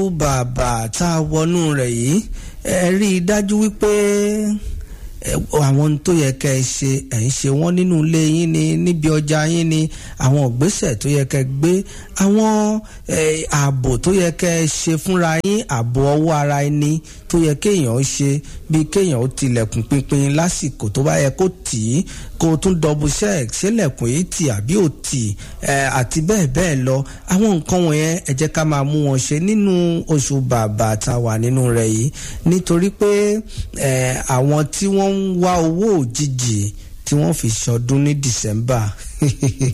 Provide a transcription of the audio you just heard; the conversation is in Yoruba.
bàbà tá a wọnú rẹ̀ yìí ẹ rí i dájú wípé àwọn ohun tó yẹ kẹ́ ẹ ṣe ẹ̀ ń ṣe wọ́n nínú ilé yín ni níbi ọjà yín ni àwọn ìgbésẹ̀ tó yẹ kẹ́ ẹ gbé àwọn ààbò tó yẹ kẹ́ ẹ ṣe fúnra yín ààbò ọwọ́ ara ẹni tó yẹ kéèyàn ṣe bíi kéèyàn ó tilẹ̀kùn pinpin lásìkò tó bá yẹ kó tì í kó o tún dọ̀bù check sílẹ̀kùn yìí tì àbí ò tì àti bẹ́ẹ̀ bẹ́ẹ̀ lọ àwọn nǹkan wọ̀nyẹn ẹ jẹ́ ká máa mú wọn ṣe nínú oṣù bàbà tá a wà nínú rẹ̀ yìí nítorí pé àwọn tí wọ́n ń wá owó òjijì tí wọ́n fi ṣọdún ní December